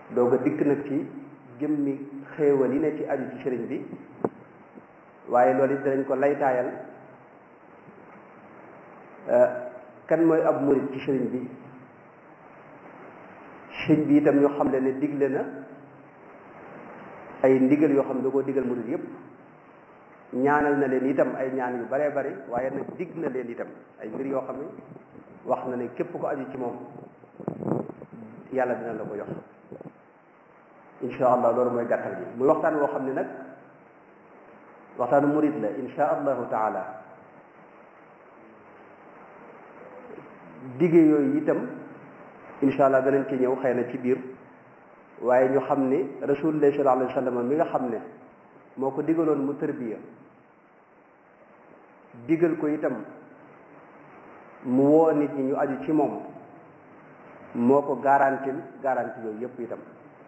doog a dikk nag ci jëmmi xéewal yi ne ci aju ci sëriñ bi waaye loolu it danañ ko laytaayal kan mooy ab murit ci sëriñ bi sëriñ bi itam ñoo xam le ne digle na ay ndigal yoo xam ne da koo digal murit yépp ñaanal na leen itam ay ñaan yu baree bari waaye nag dig na leen itam ay mbir yoo xam ne wax na ne képp ko aju ci moom yàlla dina la ko jox insha allah loolu mooy gàttal bi muy waxtaan woo xam ne nag waxtaanu murit la insha allahu taala dige yooyu itam insha allah danañ ci ñëw xëy na ci biir waaye ñu xam ni rasulullah sallallahu alayhi wa sallam mi nga xam ne moo ko digaloon mu tërbiya digal ko itam mu woo nit ñi ñu aju ci moom moo ko garantil garanti yooyu yépp itam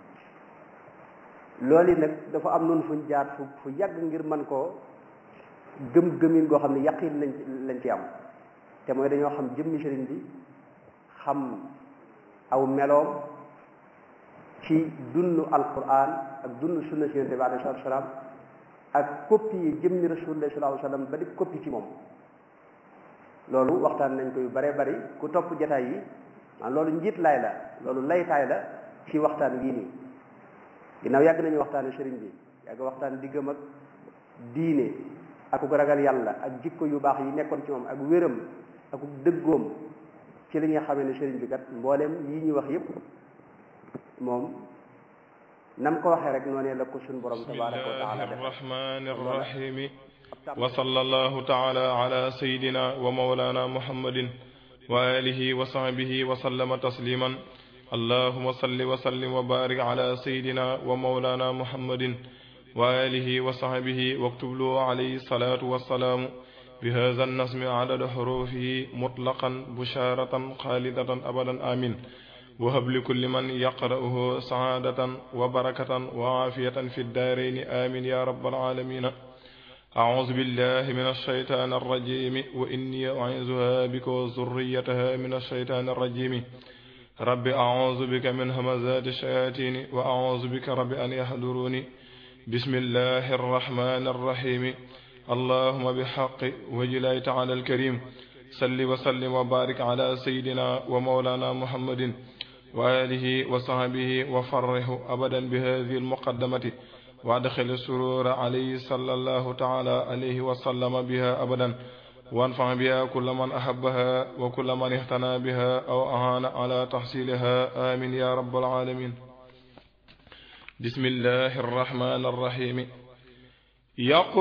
loolu yi nag dafa am noonu fuñ jaar fu fu yàgg ngir mën koo gëm gëmin goo xam ne yaqin lañ lañ ci am te mooy dañoo xam jëmmi sëriñ bi xam aw meloom ci dundu alquran ak dundu sunna si yonente bi alayhi salatu wasalaam ak copie yi jëmmi rasulullah sallallahu alayhi wasallam ba di copie ci moom loolu waxtaan nañ ko yu bare bari ku topp jataay yi man loolu njiit laay la loolu laytaay la ci waxtaan wii nii ginnaaw yàgg nañu waxtaane sëriñ bi yàgg waxtaan diggam ak diine ak ku ragal yàlla ak jikko yu baax yi nekkoon ci moom ak wéram ak dëggoom ci li nga xamee ne sëriñ bi kat mbooleem yi ñu wax yépp moom nam ko waxee rek noonee la ko suñ borom tabaraka wa taala def الرحمن الرحيم وصلى الله تعالى على سيدنا ومولانا محمد وآله وصحبه وسلم تسليما اللهم صل وسلم وبارك على سيدنا ومولانا محمد وآله وصحبه واكتب له عليه الصلاة والسلام بهذا النسم عدد حروفه مطلقا بشارة خالدة أبدا آمين وهب لكل من يقرأه سعادة وبركة وعافية في الدارين آمين يا رب العالمين أعوذ بالله من الشيطان الرجيم وإني أعيذها بك وذريتها من الشيطان الرجيم رب أعوذ بك من همزات الشياطين وأعوذ بك رب أن يحضروني بسم الله الرحمن الرحيم اللهم بحق وجلاله تعالى الكريم صل وسلم وبارك على سيدنا ومولانا محمد وآله وصحبه وفرح أبدا بهذه المقدمة وادخل السرور عليه صلى الله تعالى عليه وسلم بها أبدا وانفع بها كل من أحبها وكل من اهتنى بها أو أهان على تحصيلها آمين يا رب العالمين بسم الله الرحمن الرحيم يقول